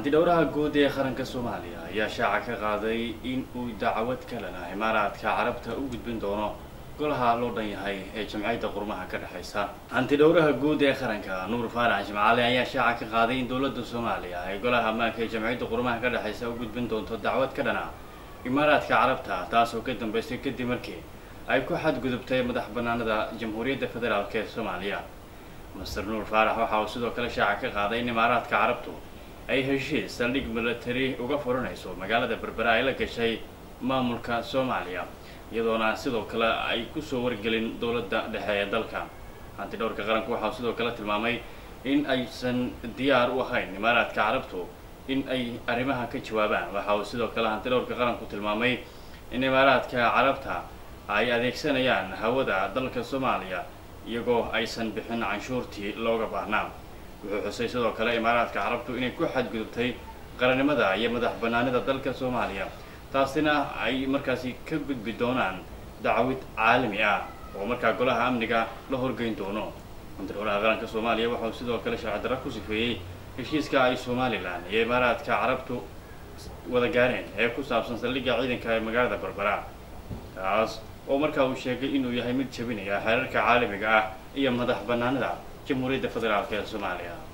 hantidhowraha guud ee qaranka soomaaliya ayaa shaaca ka qaaday in uu dacwad kalena imaaraadka carabta u gudbin doono golaha loo dhan yahay ee jamciyadda qurmaha ka dhexaysa hantidhowraha guud ee qaranka nuur faarax jimcaale ayaa shaaca ka qaaday in dowladda soomaaliya ay golaha ammaanka ee jamciyadda qurmaha ka dhexaysa u gudbin doonto dacwad ka dhana imaaraadka carabta taasoo ka dambeysay kadib markii ay ku xadgudubtay madax banaanada jamhuuriyadda federaalk ee soomaaliya master nuur faarax waxa uu sidoo kale shaaca ka qaaday in imaaraadka carabtu ay heshiis saldhig milatari uga furanayso magaalada berbera ay la gashay maamulka soomaaliya iyadoona sidoo kale ay kusoo wargelin dowladda dhexe ee dalka hantidhowrka qaranku waxa uu sidoo kale tilmaamay in aysan diyaar u ahayn imaaraadka carabtu in ay arrimaha ka jawaabaan waxa uu sidoo kale hantidhowrka qaranku tilmaamay in imaaraadka carabta ay adeegsanayaan hawada dalka soomaaliya iyagoo aysan bixin canshuurtii looga baahnaa wuxuu xusay sidoo kale imaaraadka carabtu inay ku xadgudubtay qarannimada iyo madax banaanida dalka soomaaliya taasina ay markaasi ka gudbi doonaan dacwad caalami ah oo markaa golaha amniga la horgeyn doono hantidhowraha qaranka soomaaliya waxauu sidoo kale sharcidaro ku sifeeyey heshiiska ay somalilan iyo imaaraadka carabtu wada gaareen ee ku saabsan saldhigga ciidanka ee magaalada berbera taas oo markaa uu sheegay inuu yahay mid jebinaya xeerarka caalamiga ah iyo madax banaanida jamhuuriyadda federaalk ee soomaaliya